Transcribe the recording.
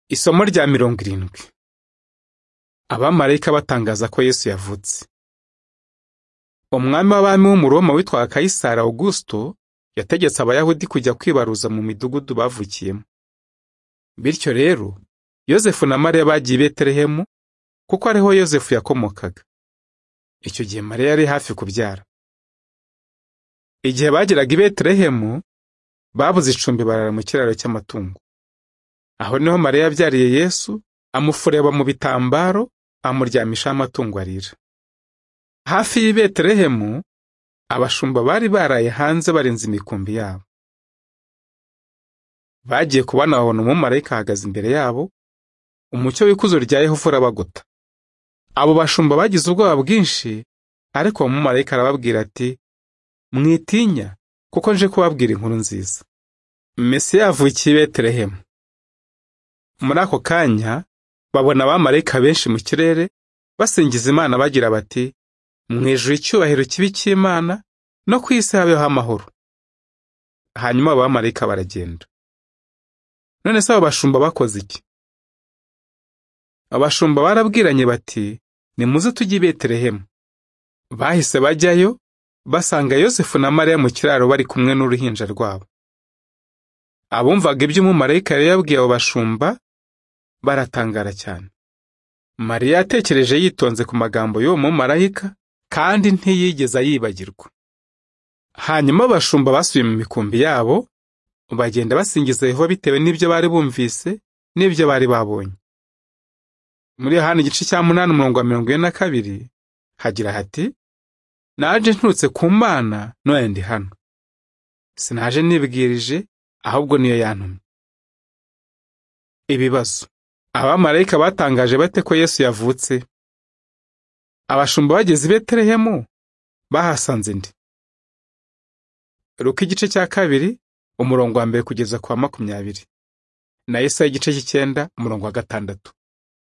Isomo rya mirongo irindwi. Abamarayika batangaza ko Yesu yavutse. Umwami w'abami w'Umuroma witwaga Kayisari Awugusito yategetse Abayahudi kujya kwibaruza mu midugudu bavukiyemo. Bityo rero, Yozefu na Mariya bagiye i Betelehemu kuko ariho Yozefu yakomokaga. Icyo gihe Mariya yari hafi kubyara. Igihe bageraga i Betelehemu, babuze icumbi barara mu kiraro cy'amatungo. Aho niho Mariya yabyariye Yesu, amufureba mu bitambaro, amuryamishaho amatungo arira. Hafi y'i Betelehemu, abashumba bari baraye hanze barinze imikumbi yabo. Bagiye kubona babona umumarayika ahagaze imbere yabo, umucyo w'ikuzo rya Yehova urabagota. Abo bashumba bagize ubwoba bwinshi, ariko uwo mumarayika arababwira ati, mwitinya, kuko nje kubabwira inkuru nziza. Mesiya yavukiye i Betelehemu. Muri ako kanya babona abamarayika benshi mu kirere basingiza Imana bagira bati mu ijuru icyubahiro kibi cy'Imana no ku isi habeho amahoro. Hanyuma abo bamarayika baragenda. None se abo bashumba bakoze iki? Abashumba barabwiranye bati nimuze tujye i Betelehemu. Bahise bajyayo basanga Yosefu na Mariya mu kiraro bari kumwe n'uruhinja rwabo. Abumvaga iby'umumarayika yari yabwiye abo bashumba baratangara cyane. Mariya yatekereje yitonze ku magambo y'uwo mumarayika kandi ntiyigeze yibagirwa. Hanyuma abashumba basubiye mu mikumbi yabo bagenda basingiza Yehova bitewe n'ibyo bari bumvise n'ibyo bari babonye. Muri Yohana igice cya munani umurongo wa mirongo ine na kabiri hagira hati naje nturutse ku Mana noya ndi hano. Sinaje nibwirije ahubwo niyo yantumye. Ibibazo abamarayika batangaje bate ko Yesu yavutse? Abashumba bageze i Betelehemu bahasanze ndi. Luka igice cya kabiri umurongo wa mbere kugeza ku wa makumyabiri na Yesaya igice cy'icyenda umurongo wa gatandatu.